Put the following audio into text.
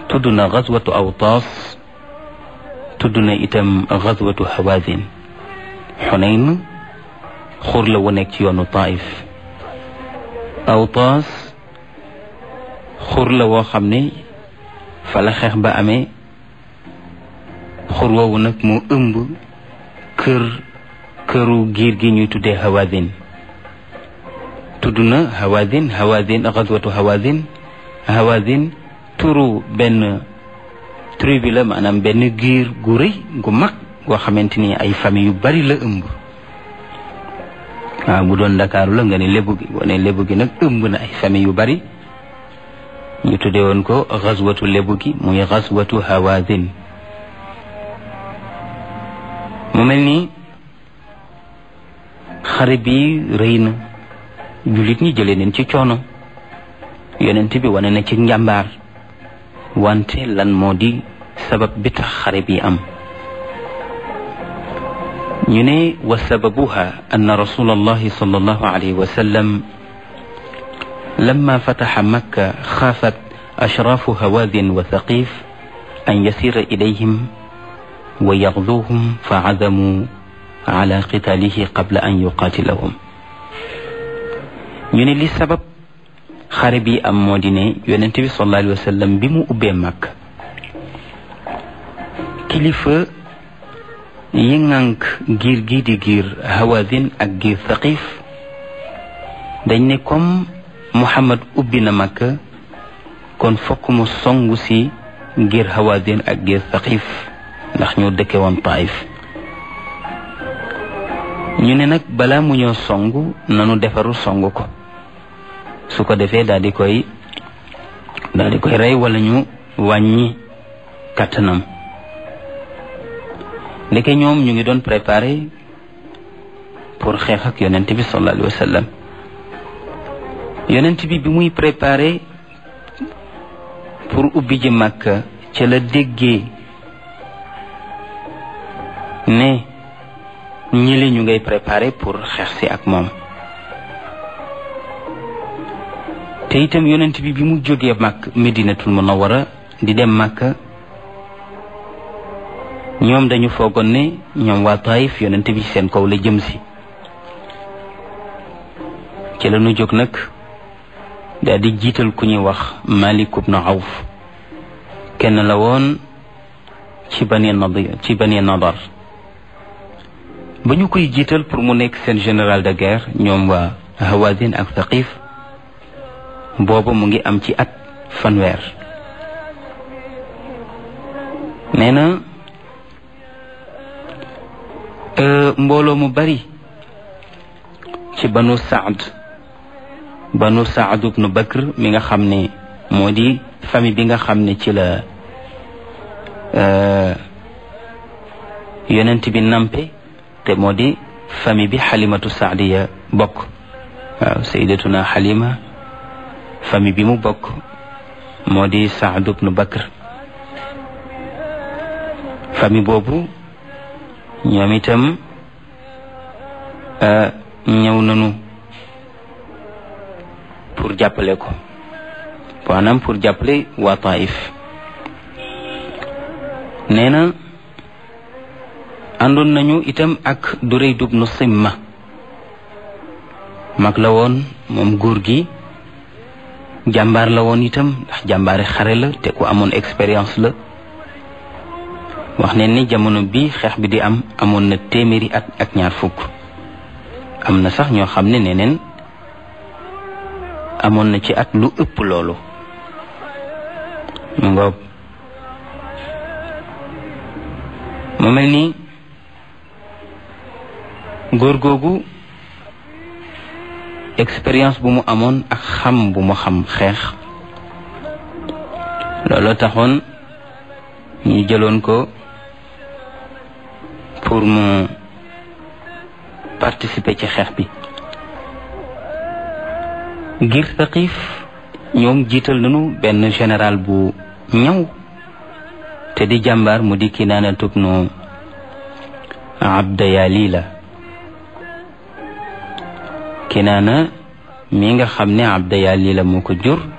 tudd na xazwatu awtaas tudd na itam xazwatu hawazin xunayn xur la wu nekk ci yoonu taif awtaas xur la woo xam ne fa la xeex ba amee xur woowu nag moo ëmb kër këru giir gi ñuy tuddee hawazin tudd na hawazin hawazin xazwatu hawazin hawazin turu benn tribu la maanaam benn giir gu rëy gu mag goo xamante ni ay famille yu bari la ëmb waaw bu doon ndakaaru la nga ne lébu gi boo ne lébu gi nag ëmb na ay famille yu bari ñu tuddee woon ko xazwatu lébu gi muy xazwatu hawazin mu mel ni xare bi rëy na jullit ñi jëlee neen ci coono yonent bi wane na ci njàmbaar wante lan moo di sabab bi tax xare bi am ñu ne wa sababuha anna rasul allahi sal allahu alayhi wa sallam لما فتح مكة خافت أشراف هوازن وثقيف أن يسير إليهم ويغزوهم فعزموا على قتاله قبل أن يقاتلهم ñu ne li sabab xare bi am moo di ne yonent bi sallallahu alayhi wa sallam bi mu ubbee Makka kilifa yi ŋànk giir gi di giir Hawazin ak giir Thaqif dañ ne comme Muhammad ubbi na Makka kon fokk mu songu si ngir Hawazin ak ngir Thaqif ndax ñoo dëkke woon Taif ñu ne nag balaa mu ñoo songu nanu defaru songu ko su ko defee daal di koy daal di koy rey wala ñu wàññi kàttanam ndeke ñoom ñu ngi doon préparé pour xeex ak yonent bi sallallahu alayhi wa sallam yonent bi bi muy préparé pour ubbi ji Makka ca la déggee ne ñili ñu ngay préparé pour xeex si ak moom te itam yonent bi bi mu jógee Makka Medinatul Munawwara di dem Makka ñoom dañu foogoon ne ñoom waa Taif yonent bi seen kaw la jëm si ci la ñu jóg nag daal di jiital ku ñuy wax Malik ibn Awf kenn la woon ci bani Nadir ci bani Nadar ba ñu koy jiital pour mu nekk seen général de guerre ñoom waa Hawazin ak Thaqif booba mu ngi am ci at fanweer nee na mbooloo mu bari ci banu Saad banu Saad ibnu Bakr mi nga xam ne moo di famille bi nga xam ne ci la yonent bi nampe te moo di famille bi xalimatu saadiya bokk waaw sayyidatuna xalima famille bi mu bokk moo di Saad ibnu Bakr famille boobu ñoom itam ñëw nañu pour jàppale ko maanaam pour jàppale waa Taif nee na àndoon nañu itam ak Durayd ibnu Simma mag la woon moom góor gi jàmbaar la woon itam ndax jàmbaari xare la te ku amoon expérience la wax ne ni jamono bi xeex bi di am amoon na téeméeri at ak ñaar fukk am na sax ñoo xam ne neneen amoon na ci at lu ëpp loolu mu ngoog mu mel ni góor googu expérience bu mu amoon ak xam bu mu xam xeex looloo taxoon ñu jëloon ko pour mu participer ci xeex bi ngir Thaqif ñoom jiital nañu benn général bu ñaw te di jàmbaar mu di Kinaana tubnu Abda Yalila Kinaana mi nga xam ne Abda Yalila moo ko jur